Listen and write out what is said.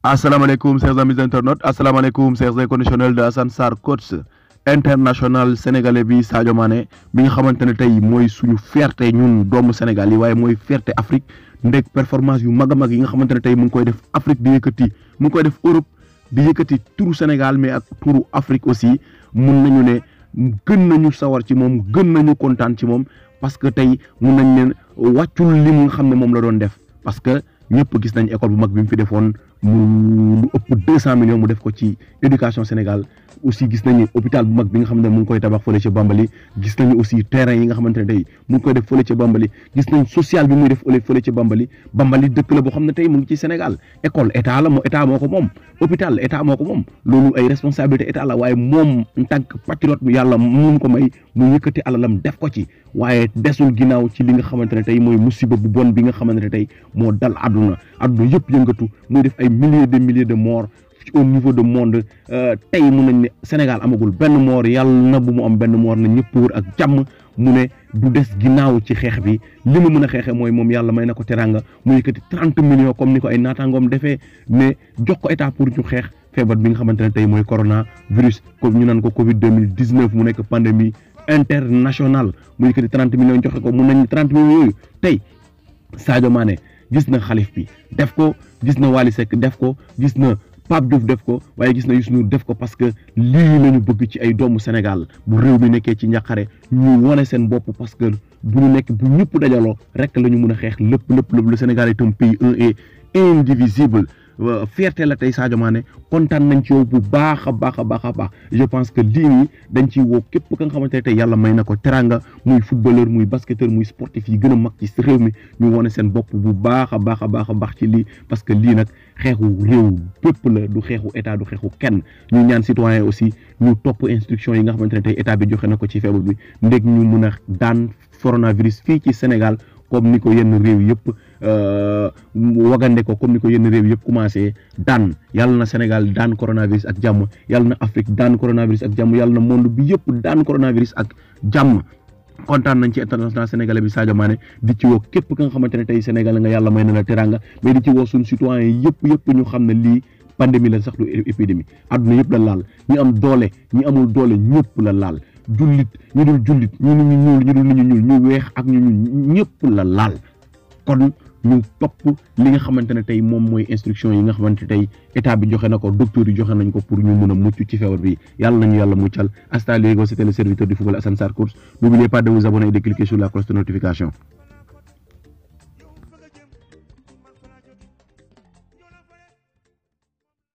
asalaamaaleykum chers amis internautes asalaamaaleykum chers inconditionnels de Assane Sarr coach international sénégalais bi Sadio Mané bi nga xamante ne tey mooy suñu fierté ñun doomu Sénégal yi waaye mooy fierté Afrique ndek performance yu mag a mag yi nga xamante ne tey mu ngi koy def Afrique di yëkkati mu ngi koy def Europe di yëkkati turu Sénégal mais ak turu Afrique aussi mun nañu ne gën nañu sawar ci moom gën nañu kontaan ci moom parce que tey mun nañ leen wàccul li mu nga xam ne moom la doon def parce que ñëpp gis nañ école bu mag bi mu fi defoon mu lu ëpp deux cent millions mu def ko ci éducation Sénégal aussi gis nañu hôpital bu mag bi nga xam ne mu ngi koy tabax fële ca Bambali gis nañu aussi terrain yi nga xamante ne tey mu ngi koy def fële ca Bambali gis nañ social bi muy def fële ca Bambali Bambali dëkk la boo xam ne tey mu ngi ci Sénégal école état la moo état moo ko moom hôpital état moo ko moom loolu ay responsabilité état la waaye moom en tant que patriote yàlla mun ko may mu yëkkati alalam def ko ci waaye desul ginnaaw ci li nga xamante ne tey mooy musiba bu bon bi nga xamante ne tey moo dal àdduna àdduna yëpp yëngatu muy def ay milliers de milliers de morts au niveau de monde tey mun nañ ne Sénégal amagul benn moor yàlla na bu mu am benn moor na ñëpp wër ak jàmm mu ne du des ginnaaw ci xeex bi li mu mën a xeexee mooy moom yàlla may na ko teranga mu yëkkati trente millions comme ni ko ay naataangoom defee ne jox ko état pour ñu xeex feebar bi nga xamante ne tey mooy corona virus comme ñu naan ko Covid deux mille dix neuf mu nekk pandémie internationale mu yëkkati trente millions joxe ko mun nañ trente millions yooyu tey Sadio Mané gis na xalif bi def ko gis na Wally Seck def ko gis na. Pape Diouf def ko waaye gis na Youssou Ndour def ko parce que lii la ñu bëgg ci ay doomu Sénégal bu réew mi nekkee ci njàqare ñu wane seen bopp parce que bu ñu nekk bu ñëpp dajaloo rek la ñu mun a xeex lépp lépp lépp le Sénégal est un pays un et indivisible fierté la tey Sadio Mané kontaan nañ ci yow bu baax a baax a baax a baax je pense que lii nii dañ ciy woo képp ka nga xamante ne tey yàlla may na ko teranga muy footballeur muy basketteur muy sportif yi gën a mag ci réew mi ñu wane seen bopp bu baax a baax a baax a baax ci lii parce que lii nag xeexu réew bépp la du xeexu état du xeexu kenn ñu ñaan citoyen aussi ñu topp instruction yi nga xamante ne tey état bi joxe na ko ci feebar bi ndég ñu mun a daan coronavirus fii ci Sénégal comme ni ko yenn réew yëpp wagande ko comme ni ko yenn réew yëpp commencé daan yàlla na Sénégal daan coronavirus ak jàmm yàlla na Afrique daan coronavirus ak jàmm yàlla na monde bi yëpp daan coronavirus ak jàmm kontaan nañ ci international sénégalais bi Sadio Mané di ci woo képp ka nga xamante ne tey Sénégal nga yàlla may na la teranga mais di ci woo suñu citoyen yëpp yëpp ñu xam ne lii pandémie la sax du épidémie àdduna yëpp la laal ñi am doole ñi amul doole ñëpp la laal jullit ñu dul jullit ñu ñu ñuul ñu dul ñu ñuul ñu weex ak ñu ñu ñëpp la laal kon ñu topp li nga xamante ne tey moom mooy instruction yi nga xamante tey état bi joxe na ko docteur yi joxe nañ ko pour ñu mun a mucc ci feebar bi yàlla nañu yàlla muccal hasta luego c'était le serviteur du football Assane Sarr Course n'oubliez pas de vous abonner et de cliquer sur la cloche de notification